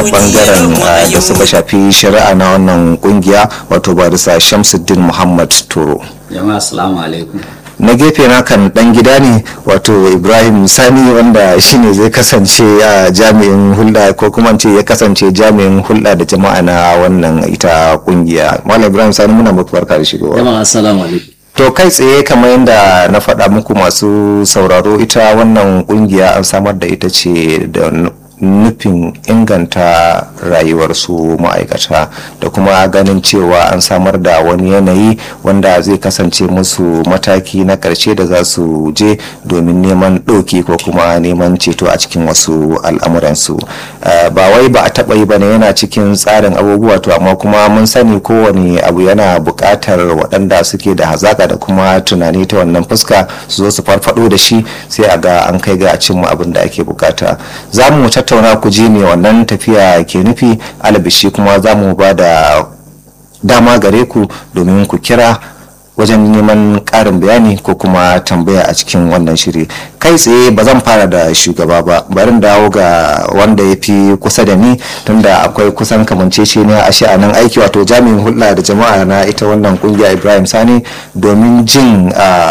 bangaren da suka shafi shari'a na wannan kungiya wato barisa shamsuddin muhammad turo jama'a assalamu alaikum na gefe na kan dan gida ne wato ibrahim sani wanda shine zai kasance a jami'in hulɗa ko kuma ce ya kasance jami'in hulɗa da jama'a na wannan ita kungiya malam ibrahim sani muna muku barka da shigowa jama'a assalamu alaikum to kai tsaye kamar yadda na faɗa muku masu sauraro ita wannan kungiya an samar da ita ce da nufin inganta rayuwarsu ma'aikata da kuma ganin cewa an samar da wani yanayi wanda zai kasance musu mataki na ƙarshe da za su je domin neman ɗauki ko kuma neman ceto a cikin wasu al'amuransu ba wai ba a taɓa yi ba ne yana cikin tsarin abubuwa to amma kuma mun sani kowane abu yana buƙatar waɗanda suke da hazaƙa da kuma tunani ta wannan fuska su zo su farfaɗo da shi sai a ga an kai ga a cimma abin da ake bukata za mu tattauna ku ji me wannan tafiya ke nufi alabishi kuma za mu ba da dama gare ku domin ku kira wajen neman ƙarin bayani ko kuma tambaya a cikin wannan shiri kai tsaye ba zan fara da shugaba ba barin dawo ga wanda ya fi kusa da ni tunda akwai kusan kamancece ne a sha'anin aiki wato jami'in hulɗa da jama'a na ita wannan kungiya ibrahim sani domin jin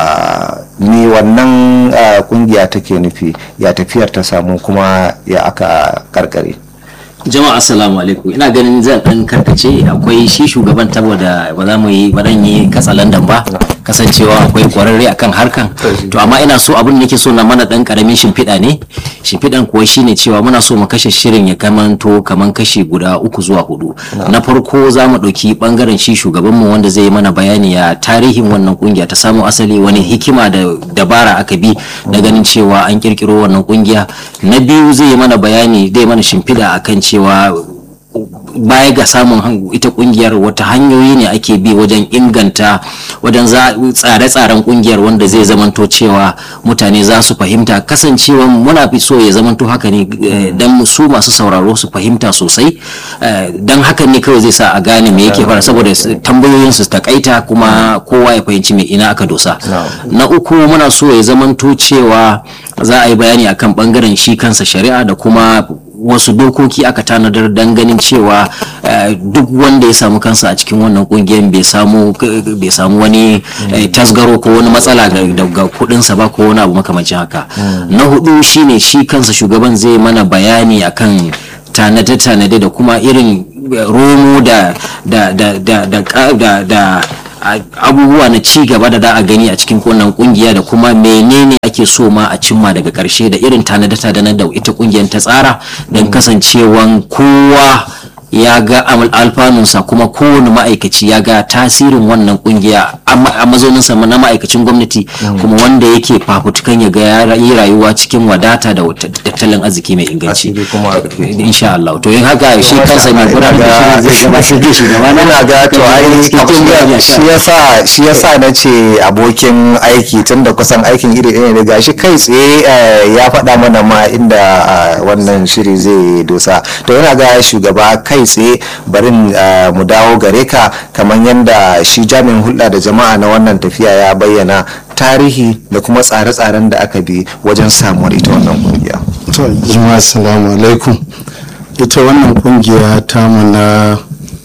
ni wannan kungiya take nufi ya tafiyar ta samu kuma ya aka karkare jama'a assalamu alaikum ina ganin zan dan karkace akwai shi shugaban saboda ba za mu yi ba dan yi katsalandan ba kasancewa akwai kwararre akan harkan to amma ina so abin da nake so na mana dan karamin shimfiɗa ne shimfiɗan kuwa shine cewa muna so mu kashe shirin ya kamanto kaman kashi guda uku zuwa hudu na farko za mu ɗauki bangaren shi shugaban mu wanda zai mana bayani ya tarihin wannan kungiya ta samu asali wani hikima da dabara aka bi na ganin cewa an kirkiro wannan kungiya na biyu zai yi mana bayani zai mana shimfiɗa akan cewa baya ga samun ita kungiyar wata hanyoyi ne ake bi wajen inganta wajen tsare-tsaren kungiyar wanda zai zamanto cewa mutane za su fahimta kasancewa muna fi so ya zamanto haka ne don su masu sauraro su fahimta sosai don hakan ne kawai zai sa a gane me yake fara saboda tambayoyin su takaita kuma kowa ya fahimci me ina aka dosa na uku muna so ya zamanto cewa za a yi bayani akan bangaren shi kansa shari'a da kuma wasu dokoki aka tanadar don ganin cewa duk wanda ya samu kansa a cikin wannan kungiyar bai samu bai samu wani tasgaro ko wani matsala daga kudinsa ba ko wani abu makamancin haka na hudu shine shi kansa shugaban zai mana bayani akan tanade-tanade da kuma irin romo da da da da da da abubuwa na ci gaba da da a gani a cikin wannan kungiya da kuma menene ake so ma a cimma daga karshe da irin tanadata da da ita kungiyar ta tsara don kasancewan kowa ya ga alfanunsa kuma kowane ma'aikaci ya ga tasirin wannan kungiya a mazauninsa na ma'aikacin gwamnati kuma wanda yake fafutukan ya ga ya yi rayuwa cikin wadata da tattalin arziki mai inganci insha Allah to yin haka shi kansa mai gudanar da zai gabatar da shugaba na ga to ai shi yasa shi yasa na ce abokin aiki tunda kusan aikin iri ɗaya ne gashi kai tsaye ya faɗa mana ma inda wannan shiri zai dosa to yana ga shugaba kai tsaye barin mu dawo gare ka kamar yadda shi jami'in hulɗa da jama'a na wannan tafiya ya bayyana tarihi da kuma tsare-tsaren da aka bi wajen samuwar ita wannan kungiya. to jama'a assalamu alaikum ita wannan kungiya ta na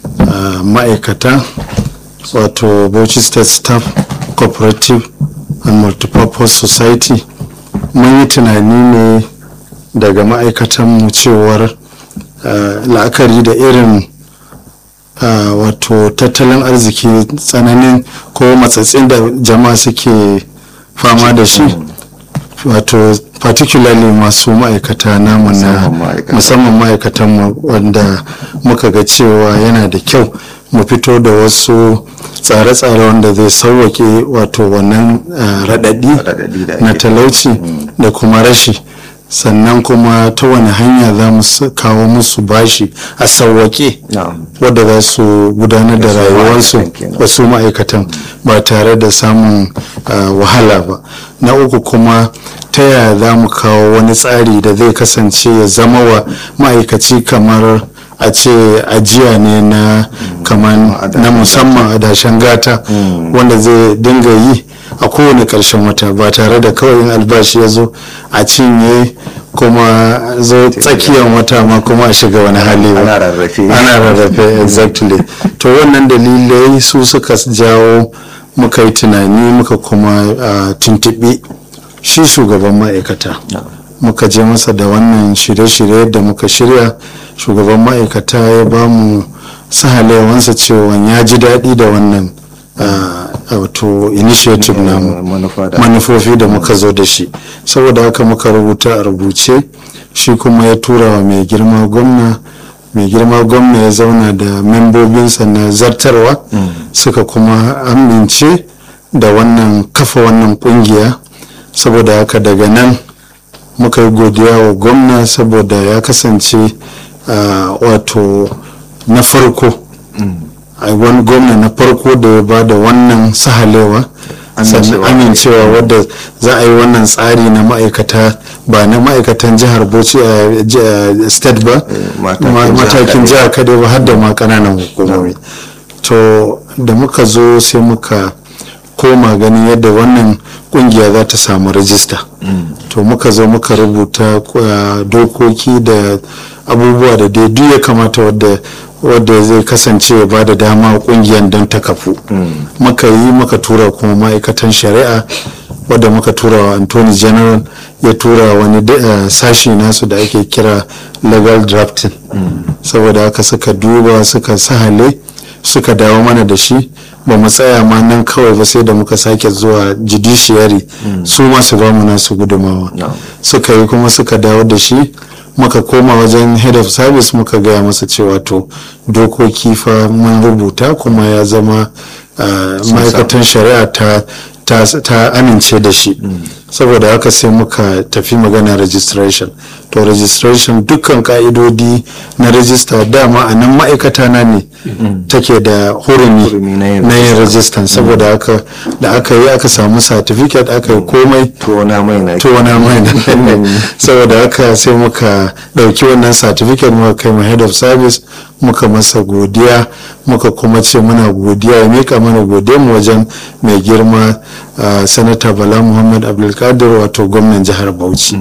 ma'aikata wato bauchi state staff cooperative and multipurpose society mun yi tunani ne daga ma'aikatanmu cewar la'akari da irin wato tattalin arziki tsananin ko matsatsin da jama'a suke fama da shi wato particularly masu ma'aikata namu na musamman ma'aikatan wanda muka ga cewa yana da kyau mu fito da wasu tsare-tsare wanda zai sauwake wato wannan raɗaɗi na talauci da kuma rashi sannan kuma ta wani hanya za mu kawo musu bashi a sauwake wadda za su gudanar da rayuwarsu wasu ma'aikatan ba tare da samun wahala ba na uku kuma ta yaya za mu kawo wani tsari da zai kasance ya zama wa ma'aikaci kamar a ce ajiya ne na kamar na musamman a dashen gata wanda zai dinga yi a kowane ƙarshen wata ba tare da kawai yin albashi ya zo a cinye kuma zo tsakiyar wata ma kuma a shiga wani hali ba ana rarrafe ana rarrafe exactly to wannan dalilai su suka jawo muka yi tunani muka kuma uh, tuntuɓi shi shugaban ma'aikata muka je masa da wannan shirye-shirye da muka shirya shugaban ma'aikata ya ba mu sahalewansa cewa ya ji daɗi da wannan uh, wato initiative namu manufa da manufofi da muka zo da shi saboda haka muka rubuta a rubuce shi kuma ya tura wa mai girma gwamna mai girma gwamna ya zauna da membobinsa na zartarwa suka kuma amince da wannan kafa wannan kungiya saboda haka daga nan muka yi godiya wa gwamna saboda ya kasance ah, wato na farko a wani gwamna na farko da ya ba da wannan sahalewa sannan Amincewa. amincewa wadda za a yi wannan tsari na ma'aikata ba na ma'aikatan jihar bauchi a ji- a state ba matakin ma- jihar matakin kadai. jihar kadai ba har da ma kananan hukumomi to da muka zo sai muka koma ganin yadda wannan kungiya za ta samu rajista to muka zo muka rubuta uh, dokoki da abubuwa da dai duk ya kamata wadda wadda zai kasance ya ba da dama kungiyar don ta kafu muka yi muka tura kuma ma'aikatan shari'a wadda muka tura wa antony general ya tura wani da- uh, sashi nasu da ake kira legal drafting saboda haka suka duba suka sahale suka dawo mana da shi ba mu tsaya ma nan kawai ba sai da muka sake zuwa judiciary su ma su ba mu nasu gudumawa No. suka yi kuma suka dawo da shi muka koma wajen head of service muka gaya masa cewa to dokoki fa mun rubuta kuma ya zama uh, ma'aikatan shari'a ta ta, ta amince da shi saboda haka sai muka tafi magana registration to registration dukkan ka'idodi na register dama a nan ma'aikata na ne take da hurumi Hurumi na yin na yin rajistan saboda haka da aka yi aka samu certificate aka yi komai tuwo na mai na to wani mai da saboda haka sai muka dauki wannan certificate muka kai ma head of service muka masa godiya muka kuma ce muna godiya ya mika mana godiya mu wajen mai girma uh, sanata bala muhammad abdulkadir wato gwamnan jihar bauchi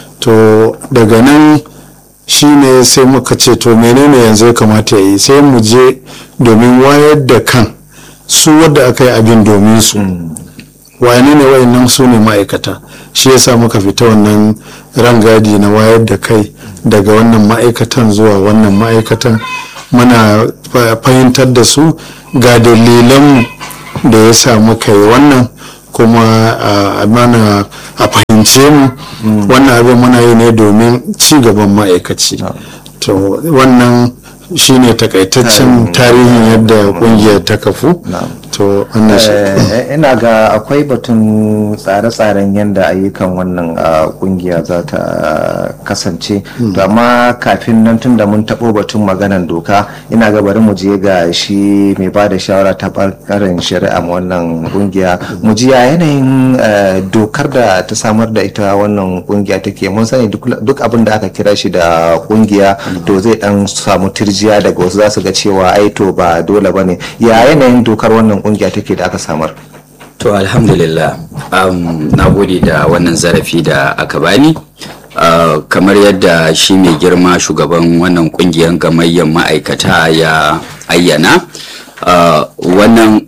to daga nan shine sai muka ce to menene yanzu ya kamata ya yi sai mu je domin wayar da kan su wadda aka yi abin domin su wane ne wayannan su ne ma'aikata shi yasa muka fita wannan rangadi na wayar da kai daga wannan ma'aikatan zuwa wannan ma'aikatan muna fa- fahimtar da su ga dalilan da ya sa muka yi wannan kuma a mana a fahimce mu wannan abin muna yi ne domin ci gaban ma'aikaci to wannan shine takaitaccen tarihin yadda kungiyar ta kafu to wannan shi Eh, ina ga akwai batun tsare-tsaren yadda ayyukan wannan ah, kungiya za ta kasance to amma kafin nan tun da mun taɓo batun maganan doka ina ga bari mu je ga shi mai ba da shawara ta ɓangaren shari'a ma wannan kungiya mu ji ya yanayin eh, dokar da ta samar da ita wannan kungiya take mun sani duk duk abin da aka kira shi da kungiya to zai dan samu tirjiya daga wasu za su ga cewa ai to ba dole bane ya yanayin dokar wannan kungiya take da aka samar To alhamdulillah um, na gode da wannan zarafi da aka bani uh, kamar yadda shi mai girma shugaban wannan kungiyar gamayyar ma'aikata ya ayyana uh, wannan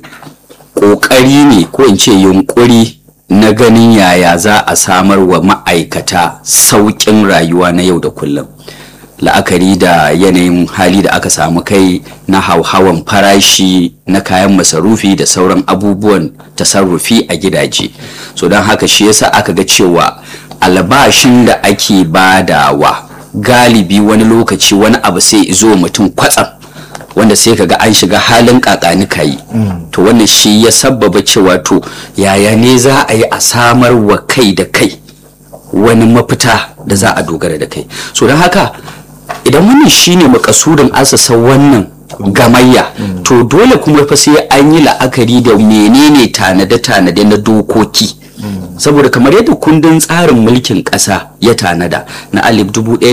kokari ne ko in ce yunkuri na ganin yaya za a samar wa ma'aikata sauƙin rayuwa na yau da kullum la'akari da yanayin hali da aka samu kai na hauhawan farashi na kayan masarufi da sauran abubuwan tasarrufi a gidaje so don haka shi yasa aka ga cewa albashin da ake badawa galibi wani lokaci wani abu sai zo mutum kwatsam wanda sai kaga an shiga halin kakani kayi to wannan shi ya sabbaba cewa to yaya ne za a yi a samar wa kai da kai wani mafita da za a dogara da kai so don haka idan wannan shine makasudin asasa wannan gamayya to dole kuma fa sai an yi la'akari da menene tanade-tanade na dokoki saboda kamar yadda kundin tsarin mulkin ƙasa ya tanada na alif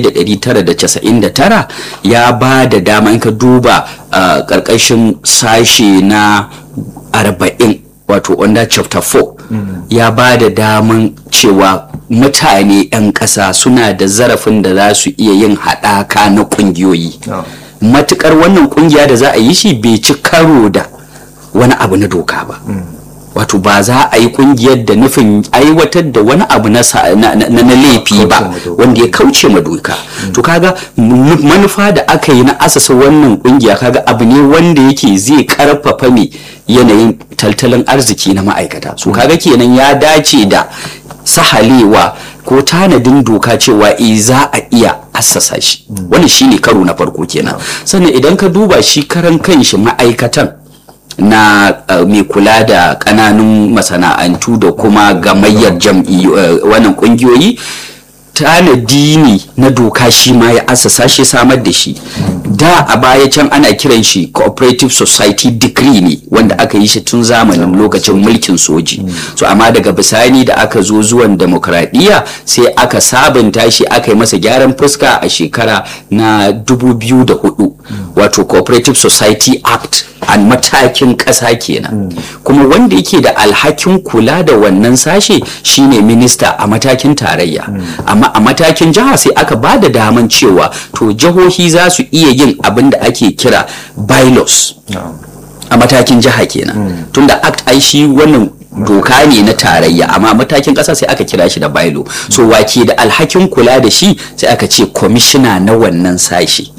1999 ya ba da dama in ka duba ƙarƙashin sashe na 40 wato under chapter 4 ya ba da daman cewa mutane 'yan ƙasa suna da zarafin da za su iya yin haɗaka na ƙungiyoyi matukar wannan ƙungiya da za a yi shi bai ci karo da wani abu na doka ba wato ba za a yi kungiyar da nufin aiwatar da wani abu na na laifi ba wanda ya kauce ma doka to kaga manufa da aka yi na asasa wannan kungiya kaga abu ne wanda yake zai karfafa mai yanayin tattalin arziki na ma'aikata so kaga kenan ya dace da sahalewa ko tanadin doka cewa e za a iya assasa shi wannan shine karo na farko kenan sannan idan ka duba shi karan kanshi ma'aikatan na uh, mai kula da kananun masana'antu da kuma gamayyar jam'i uh, wannan kungiyoyi tanadi ne na doka shi ma ya asasa shi samar da shi da a baya can ana kiran shi cooperative society decree ne wanda aka yi shi tun zamanin lokacin mulkin soji so amma daga bisani da aka zo zuwan demokradiyya sai aka sabunta shi aka yi masa gyaran fuska a shekara na 2004 wato cooperative society act a matakin ƙasa kenan kuma wanda yake da alhakin kula da wannan sashe shine minista a matakin tarayya amma a matakin jiha sai aka ba da daman cewa to jihohi za su iya yin abin da ake kira bylaws a matakin jiha kenan tunda act ai shi wannan doka ne na tarayya amma matakin ƙasa sai aka kira shi da bailo so wake da alhakin kula da shi sai aka ce kwamishina na wannan sashe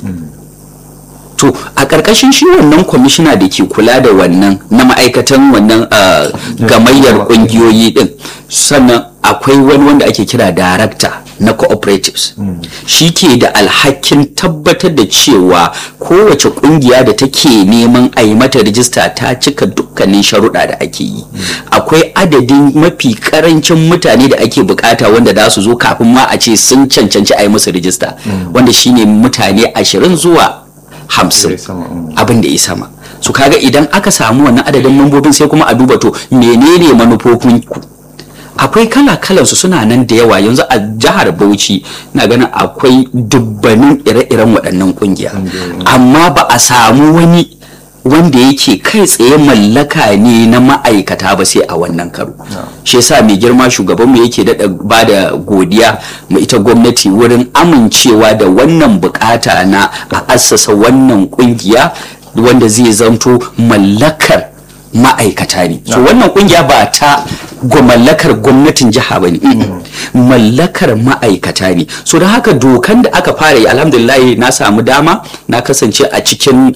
to a ƙarƙashin shi wannan kwamishina da ke kula da wannan na ma'aikatan wannan gamayyar ƙungiyoyi ɗin sannan akwai wani wanda ake kira darakta na cooperatives shi ke da alhakin tabbatar da cewa kowace ƙungiya da take neman a yi mata rijista ta cika dukkanin sharuɗa da ake yi akwai adadin mafi ƙarancin mutane da ake bukata wanda za su zo kafin ma a ce sun cancanci a yi musu rijista wanda shine mutane ashirin zuwa hamsin abin da ya sama su kaga idan aka samu wannan adadin mambobin sai kuma a duba to menene manufofin ku akwai kala kalan su suna nan da yawa yanzu a jihar Bauchi na ganin akwai dubbanin ire-iren waɗannan kungiya amma ba a samu wani wanda yake kai tsaye mallaka ne na ma'aikata ba sai a wannan karo shi yasa mai girma shugabanmu yake daɗa ba da godiya ma ita gwamnati wurin amincewa da wannan bukata na a assasa wannan kungiya wanda zai zanto mallakar ma'aikata ne so wannan kungiya ba ta mallakar gwamnatin jiha ba ne mallakar ma'aikata ne so da haka dokan da aka fara yi alhamdulillah na samu dama na kasance a cikin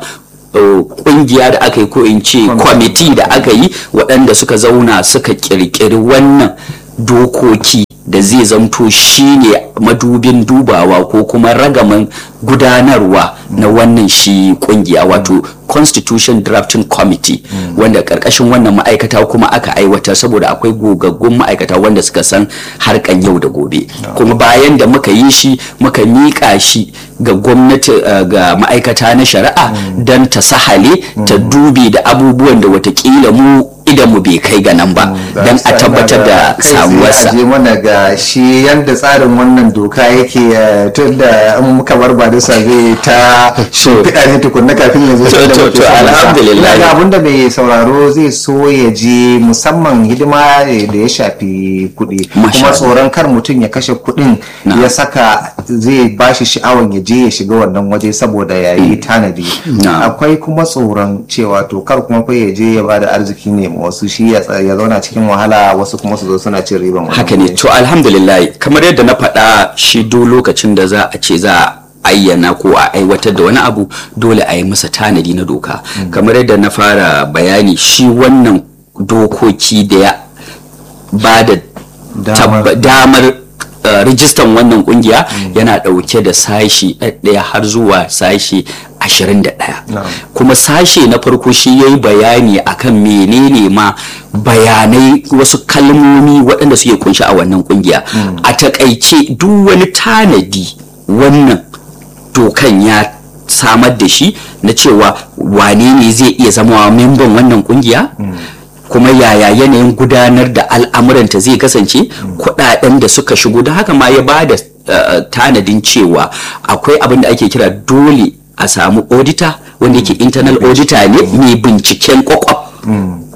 kungiya da aka yi ko in ce kwamiti da aka yi waɗanda suka zauna suka kirkiri wannan dokoki da zai zamto shine madubin dubawa ko kuma ragaman gudanarwa na wannan shi kungiya wato constitution drafting committee wanda karkashin wannan ma'aikata kuma aka aiwatar saboda akwai gogaggun ma'aikata wanda suka san harkan yau da gobe kuma bayan da muka yi shi muka miƙa shi ga gwamnati ga ma'aikata na shari'a don ta sahale ta dubi da abubuwan da watakila mu idan mu bai kai ga nan ba don a tabbatar da samuwarsa je mana ga shi yadda tsarin wannan doka yake tun da in muka bar ba da zai ta shimfiɗa ne tukunna kafin ya zo da to to alhamdulillah ga abinda mai sauraro zai so ya je musamman hidima da ya shafi kuɗi kuma tsoron kar mutum ya kashe kuɗin ya saka zai bashi sha'awan ya je ya shiga wannan waje saboda ya yi tanadi akwai kuma tsoron cewa to kar kuma fa ya je ya bada arziki ne wasu shi ya zauna cikin wahala wasu kuma su zo suna cin riban haka ne to alhamdulillah kamar yadda na faɗa shi do lokacin da za a ce za a ayyana ko a aiwatar da wani abu dole a yi masa tanadi na doka kamar yadda na fara bayani shi wannan dokoki da ya ba da damar rijistan wannan kungiya yana dauke da sashi ɗaya har zuwa sashi 21 kuma sashe na farko shi ya yi bayani akan menene ma bayanai wasu kalmomi waɗanda suke kunshi a wannan kungiya a takaice duk wani tanadi wannan dokan ya samar da shi na cewa wane ne zai iya zama memban wannan kungiya kuma yaya yanayin gudanar da al'amuranta zai kasance kudaden da suka shigo da haka ma ya ba da tanadin cewa akwai abin da ake kira dole a samu auditor wanda yake internal auditor ne mai binciken kwakwaf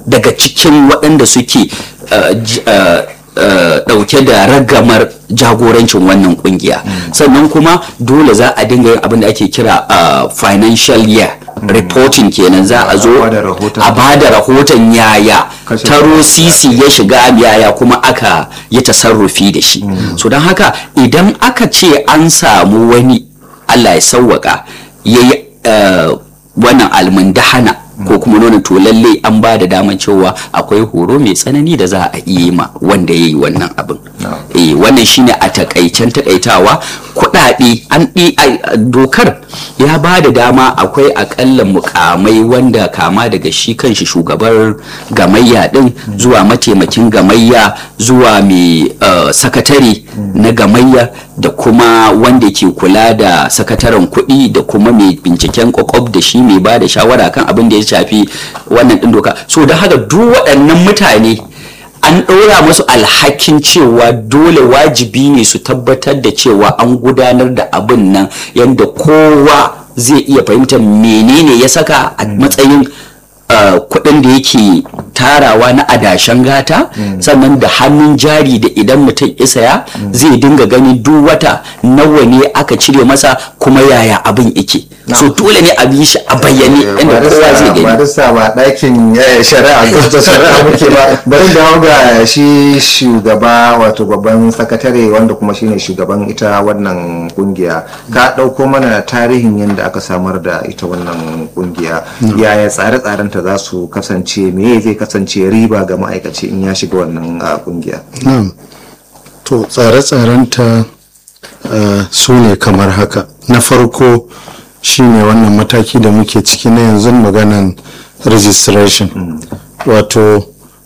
daga cikin waɗanda suke uh, j- uh, uh, ɗauke da ragamar jagorancin wannan kungiya sannan kuma dole za a dinga yin abin da ake kira uh, financial year reporting kenan za a zo A bada rahoton. a bada rahoton yaya Kashe taro kuɗi. sisi ya shiga yaya kuma aka yi tasarrufi da shi so don haka idan aka ce an samu wani allah ya sauwaka ya yi eh, wannan almundahana ko kuma nuna to lalle an ba da daman cewa akwai horo mai tsanani da za a iya yi ma wanda ya yi wannan abin eh wannan shine a takaicen takaitawa kuɗaɗe an ɗi ai, dokar ya ba da dama akwai akalla mukamai wanda kama daga shi kanshi shugabar gamayya din zuwa mataimakin gamayya zuwa mai eh, sakatare na gamayya da kuma wanda ke kula da sakataren kuɗi da kuma mai binciken kwakwab da shi mai ba da shawara kan abin da ya shafi wannan ɗin doka so don haka duk waɗannan mutane an ɗora musu alhakin cewa dole wajibi ne su tabbatar da cewa an gudanar da abin nan yadda kowa zai iya fahimtar menene ya saka a matsayin uh, kuɗin da yake tarawa na adashen gata sannan da hannun jari da idan mutum isaya zai dinga gani duk wata nawa ne aka cire masa kuma yaya abin yake so dole ne a bi shi a bayyane inda kowa zai gani barista ba ɗakin eh, shari'a ta shari'a muke ba bari da ga shi shugaba wato babban sakatare wanda kuma shine shugaban ita wannan kungiya ka ɗauko mana tarihin yadda aka samar da ita wannan kungiya yaya tsare-tsarenta za su kasance me zai kasance riba ga ma'aikaci in ya shiga wannan ah, kungiya na'am to tsare-tsarenta uh, su ne kamar haka na farko shine wannan mataki da muke ciki na yanzu maganan registration wato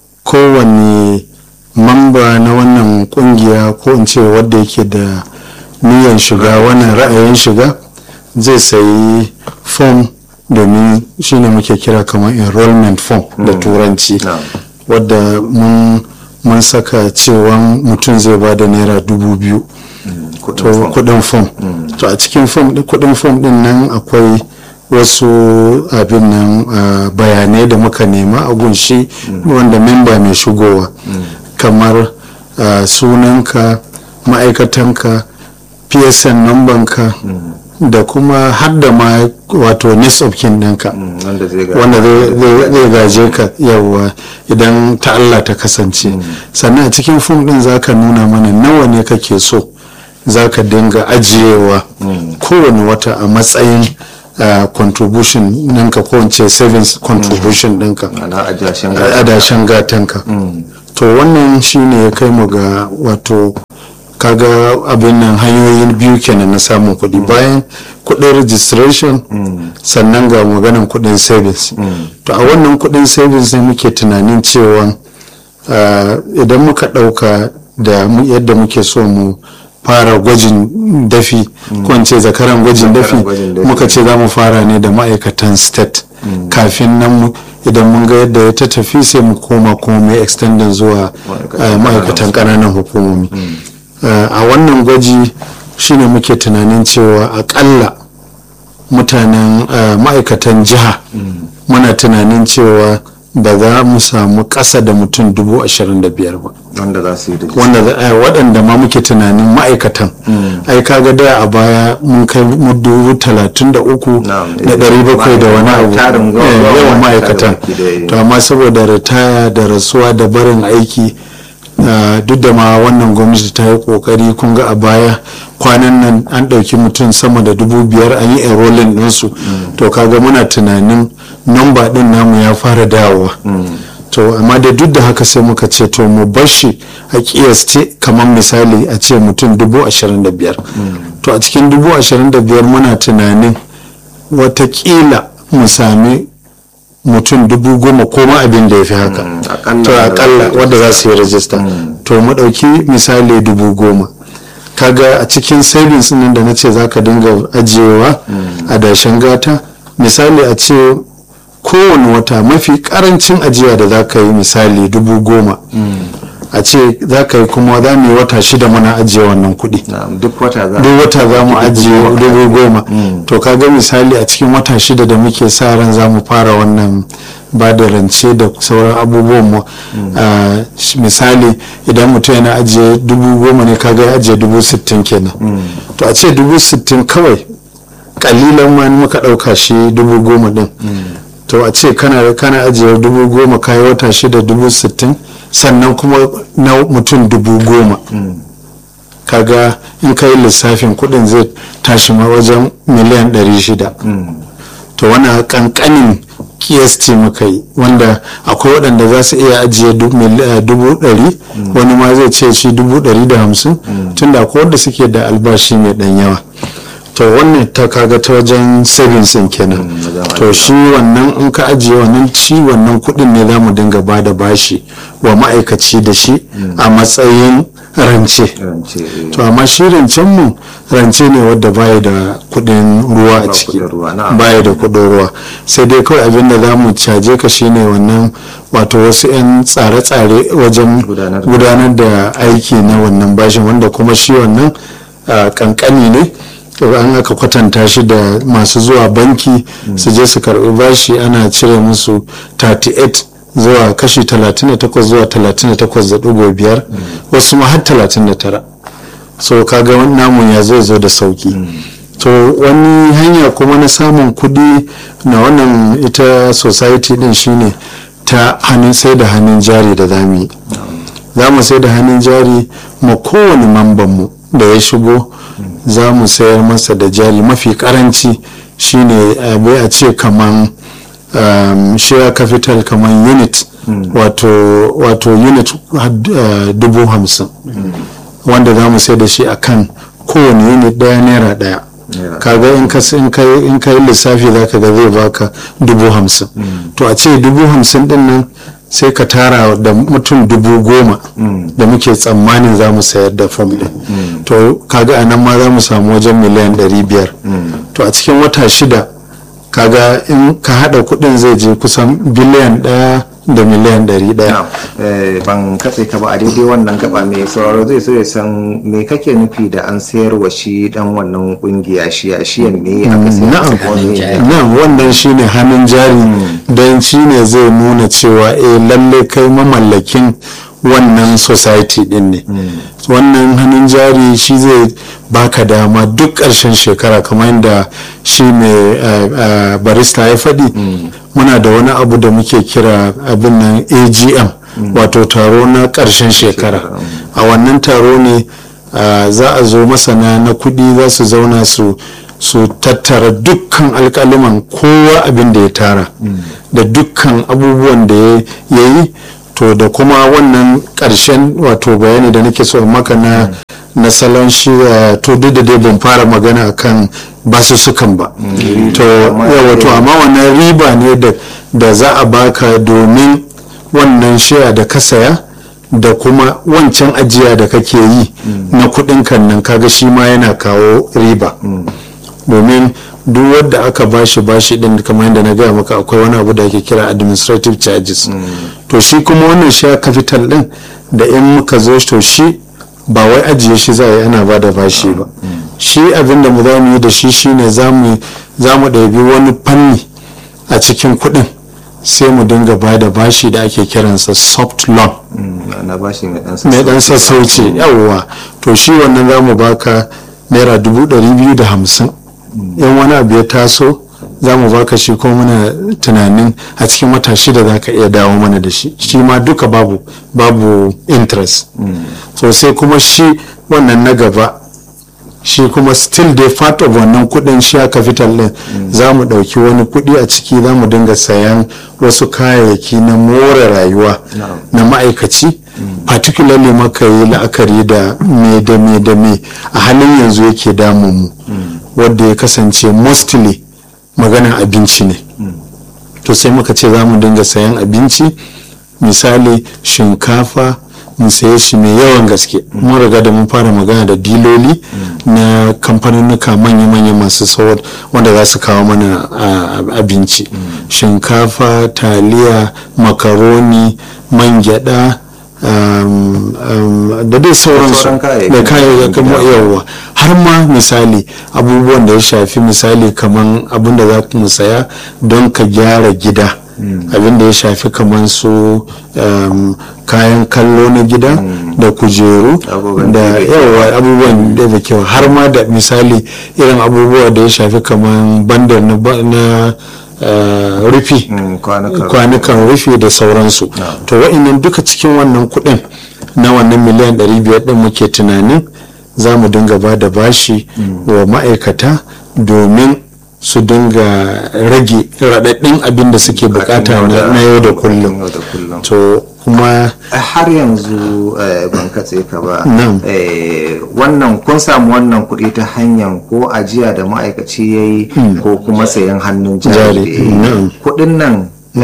kowane mamba na wannan kungiya ko in ce wadda yake da niyan shiga wannan ra'ayin shiga zai sayi form domin shine muke kira kamar enrollment form da turanci Na'am. wadda mun mun saka cewa mutum zai ba da naira dubu biyu to kudin fom to a cikin fom din- kudin fom din nan akwai wasu abin nan ah, bayanai da muka nema a gunshi wanda memba mai shigowa kamar ah, sunanka ma'aikatanka psn numbanka da kuma har da ma wato next of kin ɗinka Mm, wanda zai ga wanda zai- zai zai gaje ka yawa idan ta Allah ta kasance sannan a cikin fim din zaka nuna mana nawa ne kake so zaka dinga ajiyewa kowane wata a matsayin uh, contribution ɗinka ko in ce savings contribution ɗinka ana ajiyashen a adashen gatanka to wannan shine ya kai mu ga wato kaga abin nan hanyoyin biyu kenan na samun kuɗi bayan kuɗin registration sannan ga maganan kuɗin savings to a wannan kuɗin savings ne muke tunanin cewa ah, idan muka ɗauka da mu- yadda muke so mu fara gwajin dafi ko in ce zakaran gwajin dafi gwajin dafi. muka ce za mu fara ne da ma'aikatan state kafin nan mu- idan mun ga yadda ya ta tafi sai mu koma kuma mai extending zuwa Ma'aikatan ah, ma'aikatan ƙananan hukumomi Ah, a wannan gwaji shine muke tunanin cewa akalla mutanen ah, ma'aikatan jiha muna tunanin cewa ba za mu samu ƙasa da mutum dubu ashirin da biyar ba wanda za su yi da wanda za- eh, waɗanda ma muke tunanin ma'aikatan ai kaga da a baya mun kai mu dubu talatin da uku Na'am, da ɗari bakwai da wani abu tarin Eh, yawan yawan ma'aikatan ma'aikatan baki ɗaya. to amma saboda ritaya da rasuwa da barin aiki ah, duk da ma wannan gwamnati ta yi kokari kun ga a baya kwanan nan an ɗauki mutum sama da dubu biyar an yi enrolling ɗinsu to kaga muna tunanin namba ɗin namu ya fara dawowa to amma da duk da haka sai muka ce to mu bar shi a kiyasce kamar misali a ce mutum dubu ashirin da biyar to a cikin dubu ashirin da biyar muna tunanin watakila mu sami mutum dubu goma ko ma abin da ya fi haka akalla to akalla wadda za su yi rajista to mu ɗauki misali dubu goma kaga a cikin savings nan da na ce za ka dinga ajiyewa a dashen gata misali a ce kowane wata mafi karancin ajiya da za ka yi misali dubu goma a ce za ka yi kuma za mu yi wata shida muna ajiye wannan kuɗi na'am duk wata za duk wata za mu ajiye dubu goma to ka ga misali a cikin wata shida da muke sa ran za mu fara wannan ba da rance da sauran abubuwan mu Ah, sh- misali idan mutum yana ajiye dubu goma ne kaga ya ajiye dubu sittin kenan to a ce dubu sittin kawai kalilan ma in muka ɗauka shi dubu goma din to a ce kana kana ajiye dubu goma kayi wata shida dubu sittin sannan kuma na mutum dubu goma kaga in ka yi lissafin kudin zai tashi ma wajen miliyan 600 to wannan kankanin kiyasti muka yi wanda akwai waɗanda za su iya ajiye du- mil- eh, dubu ɗari wani ma zai ce shi dubu ɗari da hamsin tunda akwai wanda suke da albashi mai ɗan yawa to wannan ta kaga ta wajen savings ɗin kenan to shi wannan in ka ajiye wannan shi wannan kuɗin ne za mu dinga ba da bashi wa ma'aikaci da shi a matsayin rance rance eh, to amma shi rancen mu rance ne wadda baya da kudin ruwa a Ba ciki kudin ruwa, na'am. baya da kudin ruwa sai dai kawai abin da za mu caje ka shine wannan wato wasu 'yan tsare-tsare wajen Gudanar da- gudanar da aiki na wannan bashin wanda kuma shi wannan ah, kankani ne an aka kwatanta shi da masu zuwa banki su je su karbi bashi ana cire musu 38 zuwa kashi 38 zuwa 38.5 wasu ma har 39 so kaga wani namun ya zai zo da sauki to wani hanya kuma na samun kudi na wannan ita society din shine ta hannun sai da hannun jari da zamu yi za mu sai da hannun jari ma kowane mambanmu da ya shigo za mu sayar masa da jari mafi karanci shine abai a ce kaman um, share capital kaman unit wato, wato unit had- uh, dubu hamsin wanda za mu sai da shi akan kowane unit daya naira daya Naira. kaga in ka in ka in ka yi lissafi za ka ga zai baka dubu hamsin to a ce dubu hamsin din nan sai ka tara da mutum dubu goma da muke tsammanin za mu sayar da fam din to kaga a nan ma za mu samu wajen miliyan ɗari biyar to a cikin wata shida kaga in ka hada kudin zai je kusan biliyan ɗaya da miliyan ɗari ɗaya na'am. Eh, ban katse ka ba a daidai wannan gaba mai sauraro zai so ya san me kake nufi da an sayar wa shi dan wannan kungiya shi a shiyan me aka sayar na'am masa ko me? na'am wannan shine hannun jari don shine zai nuna cewa eh lalle kai mamallakin wannan society din ne wannan hannun jari shi zai baka dama duk ƙarshen shekara kamar yadda shi mai eh, eh, barista ya faɗi muna da wani abu da muke kira abin nan agm wato taro na ƙarshen shekara a wannan taro ne Uh, za a zo masana na kudi za su zauna su su tattara dukkan alkaliman kowa abin da ya tara da dukkan abubuwan da ya yi to da kuma wannan karshen wato bayani da nake so in maka na na salon shi uh, to duk da dai ban fara magana akan basussukan ba to yawa to amma wannan riba ne da da za a baka domin wannan shaya da ka saya da kuma wancan ajiya da kake yi na kudin kan nan kaga shi ma yana kawo riba domin duk wadda aka bashi bashi din kamar yadda na gaya maka akwai wani abu da ake kira administrative charges to shi kuma wannan share capital din da in muka zo to shi ba wai ajiye shi za a yi ana ba da bashi ba shi abin da mu za mu yi da shi shine za mu ɗabi wani fanni a cikin kuɗin sai mu dinga ba da bashi da ake kiransa soft loan Mm, na bashi mai dan mai dan sassauci yawwa to shi wannan za mu baka naira dubu ɗari biyu da hamsin in wani abu ya taso za mu baka shi ko muna tunanin a cikin wata shida za ka iya dawo mana da shi shi ma duka babu babu interest so sai kuma shi wannan na gaba shi kuma still dai part of wannan kudin share capital din za mu dauki wani kudi a ciki za mu dinga sayan wasu kayayyaki na more rayuwa na ma'aikaci particularly maka yi la'akari da me da me da me a halin yanzu yake damun mu wadda ya kasance mostly maganan abinci ne to sai muka ce za mu dinga sayan abinci misali shinkafa mu saye shi mai yawan gaske mun riga da mun fara magana da diloli na kamfaninnuka manya-manya masu sauwar wanda za su kawo mana abinci shinkafa taliya makaroni man gyada um, um, da dai sauransu sauran kayayyakin da kayayyakin gida. yawa har ma misali abubuwan da ya shafi misali kaman abin da za mu saya don ka gyara gida abin da ya shafi kaman su um, kayan kallo na gida da kujeru Abubuwan da da ya yawa abubuwan da da kyau har ma da misali irin abubuwa da ya shafi kaman bandar na, ba- na uh, rufi Mm, kwanukan kwanukan rufe da sauransu to wa'annan duka cikin wannan kuɗin na wannan miliyan 500 din muke tunanin za mu dinga ba da bashi wa ma'aikata domin su dinga rage raɗaɗɗin abin da suke bukata na na yau da kullum yau da kullum. to kuma har yanzu eh, ban katse ka ba Na'am. Eh, wannan kun samu wannan kuɗi ta hanyar ko ajiya da ma'aikaci ya yi ko kuma sayan hannun jari Jari, da ya yi. na'am. kuɗin nan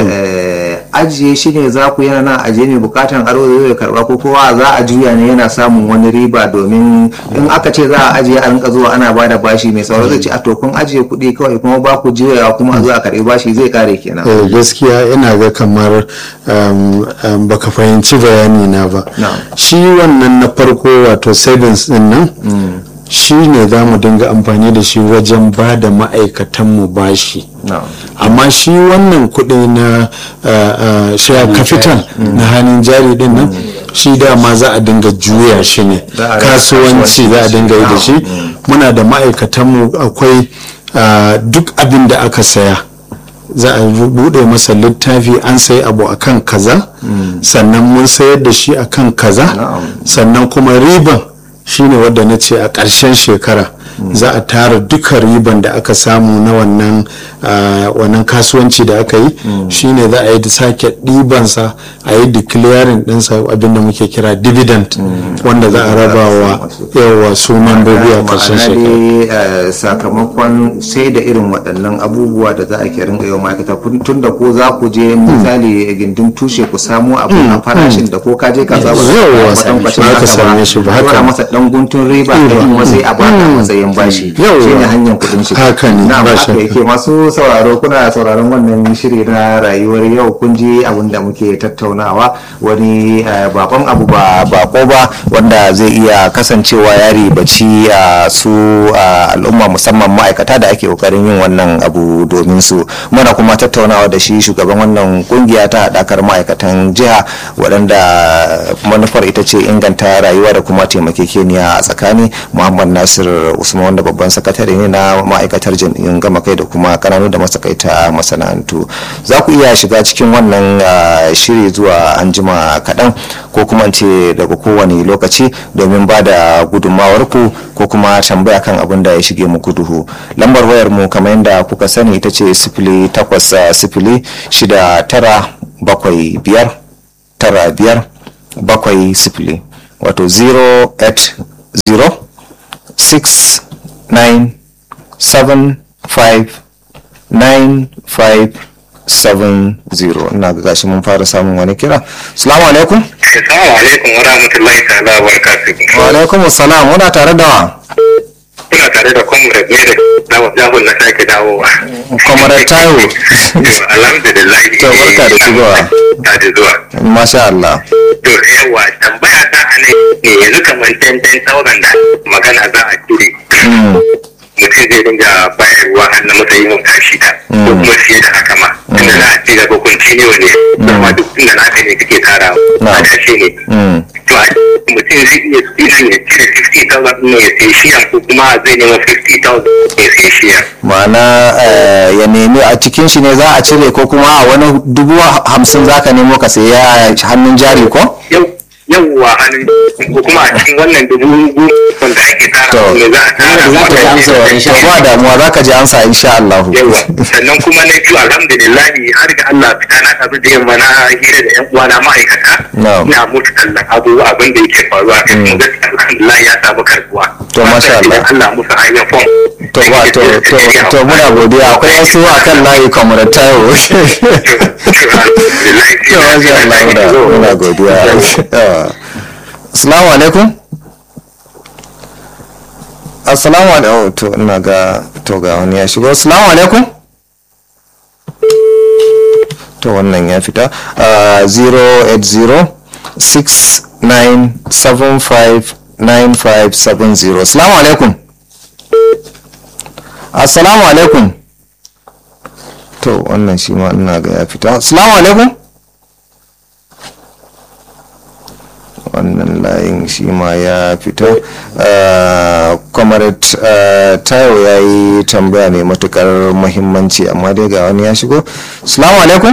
eh, ajiye shi ne za ku yana nan ajiye ne bukatan aro zai karba ko kowa za a juya ne yana samun wani riba domin in aka ce za a ajiye a rinka zuwa ana bada bashi mai sauro zai ce a to kun ajiye kuɗi kawai kuma ba ku juyawa kuma a zo a karɓi bashi zai kare kenan eh, gaskiya ina ga kamar um, um, baka fahimci bayani na ba Na'am. shi wannan na farko wato savings din nan shi ne za mu dinga amfani da shi wajen ba da ma'aikatanmu bashi na'am amma shi wannan kuɗi na uh, uh, share capital na hannun jari din nan shi dama za a dinga juya shi ne Za a rika kasuwanci za a dinga yi da shi muna da ma'aikatanmu akwai uh, duk abin da aka saya za a bude masa littafi an sayi abu akan kaza sannan mun sayar da shi akan kaza Na'am. sannan kuma riban shine wadda na ce a ƙarshen shekara za a tara duka riban da aka samu na wannan ah, wannan kasuwanci da aka yi shine za a yi da sake ɗibansa a yi declaring ɗinsa abinda muke kira dividend wanda za a raba wa yawa su membobi a ƙarshen ma'ana shekara dai eh, sakamakon sai da irin waɗannan abubuwa da za a ke ringa yau ma'aikata kun- tun da ko za ku je misali gindin tushe ku samu abu a farashin da ko ka je ka samu Yawwa, kwatankwacin ba ka haka same shi ba, a haka. dora masa dan guntun riba da kuma sai a baka matsayin bashi Yawwa. shi ne hanyar kuɗin shi Haka ne, na ba haka shakka. yake masu sauraro kuna sauraron wannan shiri na rayuwar yau kun ji abin da muke tattaunawa wani eh, bakon abu ba bako ba wanda zai iya kasancewa ya ribaci a su a al'umma musamman ma'aikata da ake kokarin yin wannan abu domin su muna kuma tattaunawa da shi shugaban wannan kungiya ta haɗakar ma'aikatan jiha waɗanda manufar ita ce inganta rayuwa da kuma taimakekeniya a tsakani muhammad nasir usman wanda babban sakatare ne na ma'aikatar jam'iyyun gama kai da kuma kananu da masakaita masana'antu za ku iya shiga cikin wannan ah, shiri zuwa anjima kaɗan ko kuma in ce daga kowane lokaci domin ba da gudunmawar ku ko kuma tambaya kan abin da ya shige muku duhu lambar wayar mu kamar yadda kuka sani ita ce sifili takwas ah, sifili shida tara bakwai biyar tara biyar bakwai sifili wato 080 6 9 7 5 9 5 7 0 ina ga gashi mun fara samun wani kira salamu alaikum Assalamu alaikum wa rahmatullahi ta'ala wa barakatuhu. wa alaikum salam muna tare da wa Kuna tare da comrade ne da na jahun na sake dawowa. Comrade Taiwo. Yau, Alhamdulillah. To, barka da shigowa. Ta da zuwa. masha Allah To yawa tambaya ta a nan ne yanzu kamar 10,000 da magana za a cire. Mm, Mutum zai dinga bayarwa har na matsayin wata shida. Ko kuma fiye da haka ma. Tunda za a ce daga continue ne. Kuma duk inda naka ne kake tara. Na'am. A tashe ne. mm. to a mutum zai iya idan ya cire 50,000 ne ya sai shiyan ko kuma zai nema 50,000 ya sai shiyan. ma'ana eh, ya nemi a cikin shi ne za a cire ko kuma a wani dubu hamsin za ka nemo ka saya hannun jari ko? Yau yawwa hannun ko kuma a cikin wannan dubu goma wanda ake tara To. ne za a tara Za ta ji amsa wa insha to ba damuwa za ka ji amsa insha Allah yawwa sannan kuma na biyu alhamdulillahi har ga Allah fita na tafi da yamma na hira da yan uwana ma'aikata Na'am. ina mutu kallon abu abin da yake faruwa kai kuma gaskiya alhamdulillah ya samu karbuwa To, masha Allah. Idan Allah musu hanyar fom to ba to to to muna godiya akwai wasu a kan layi kamar tayo to masha Allah muna muna godiya Yawa. assalamu alaikum assalamu alaikum to ina ga to ga wani ya shigo assalamu alaikum to wannan ya fita Ah, 080 69759570 assalamu alaikum assalamu alaikum to wannan shi ma ina ga ya fita assalamu alaikum wannan layin shi ma ya fita comrade tayo ya yi tambaya mai matukar muhimmanci amma dai ga wani ya shigo assalamu alaikum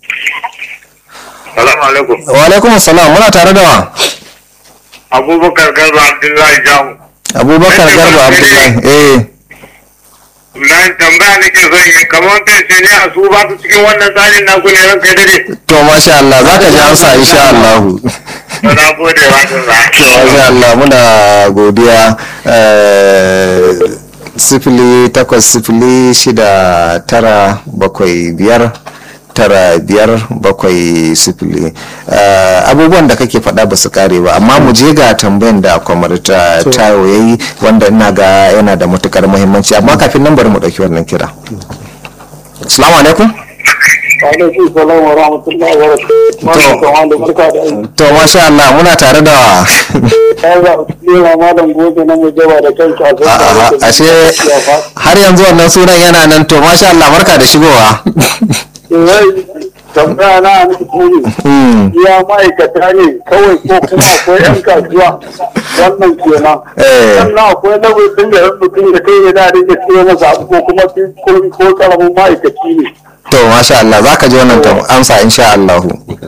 Salamu alaikum. wa alaikum assalam muna tare da wa Abubakar Garba Abdullahi Jamu. abubakar garba abdullahi eh Na tambaya nake son yi kamar kai ne a su ba su cikin wannan tsarin naku ne ranka dare. to masha Allah za ka ji amsa insha Allah To na gode wa Allah. to masha Allah muna godiya eh, sifili takwas sifili shida tara bakwai biyar tara biyar bakwai sifili Eh, abubuwan da kake faɗa ba su kare ba amma mu je ga tambayan da kwamarta tayo ya yi wanda ina ga yana da matukar muhimmanci amma kafin nan bari mu ɗauki wannan kira assalamu alaikum alaikum salam wa rahmatullahi wa barakatuh barka da aiki to masha Allah muna tare da ya za a tsira malam gobe na mujaba da kanka a A'a, zai ashe har yanzu wannan sunan yana nan to masha Allah barka da shigowa tambaya na ne kuri Hmm, iya ma'aikata ne kawai ko kuma akwai yan kasuwa wannan kenan Eh. sannan akwai nau'in da yan mutum da kai yana da iya masa abu ko kuma ko ko karamin ma'aikaci ne to masha Allah za ka ji wannan tam- amsa insha Allah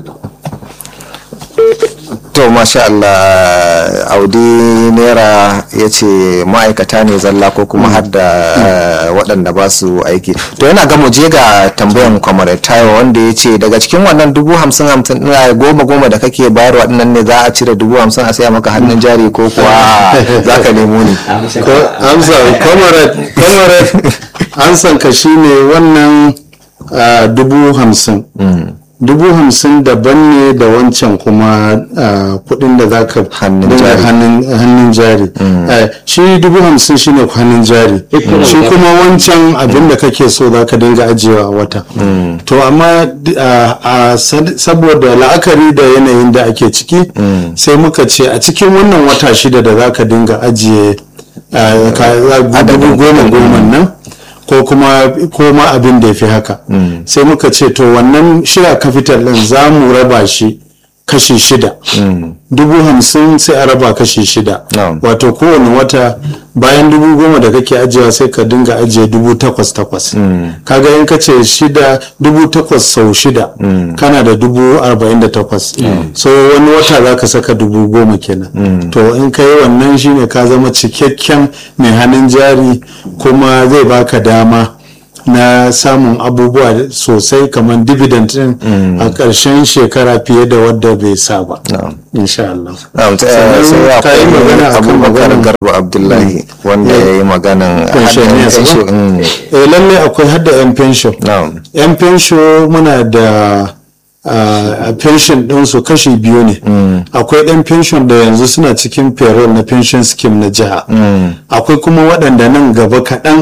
to masha Allah audi naira ya ce ma'aikata ne zalla ko kuma har da eh, waɗanda ba su aiki to yana ga mu je ga tambayan kwamare tayo wanda ya ce daga cikin wannan dubu hamsin hamsin ɗin, goma goma da kake bayarwa ɗinnan ne za a cire dubu hamsin a saya maka hannun jari ko kuwa za ka nemo ne Ko amsa comrade comrade amsan ka shine wannan ah, dubu hamsin dubu hamsin daban ne da wancan kuma ah, kudin da za ka Hannun dinga jari. hannun hannun jari Eh, shi dubu hamsin shine hannun jari shi kuma wancan abin da kake so za ka dinga ajiyewa a wata to amma di- ah, ah, sad- saboda la'akari da yanayin da ake ciki sai muka ce a cikin wannan wata shida da za ka dinga ajiye ah, ka- dubu goma goma nan ko kuma ko ma abin da ya fi haka sai muka ce to wannan shira capital din za mu raba shi kashi shida dubu hamsin sai a raba kashi shida Na'am. wato kowane wata bayan dubu goma da kake ajiyewa sai ka dinga ajiye dubu takwas takwas kaga in ka ce shida dubu takwas sau shida kana da dubu arba'in da takwas so wani wata za ka saka dubu goma kenan to in ka yi wannan shine ka zama cikakken mai hannun jari kuma zai baka dama na samun abubuwa sosai kamar dividend din a ƙarshen shekara fiye da wadda bai sa ba insha Allah Na'am, ta- Sannan sai ka yi magana akwai akan abubakar maganan- garba abdullahi wanda ya yi maganan pensioners hadda- ba? Mm, eh lallai akwai hadda yan pension na'am yan pension muna da a pension ɗinsu kashi biyu ne akwai ɗan pension da yanzu suna cikin payroll na pension scheme na jiha akwai kuma waɗanda nan gaba kaɗan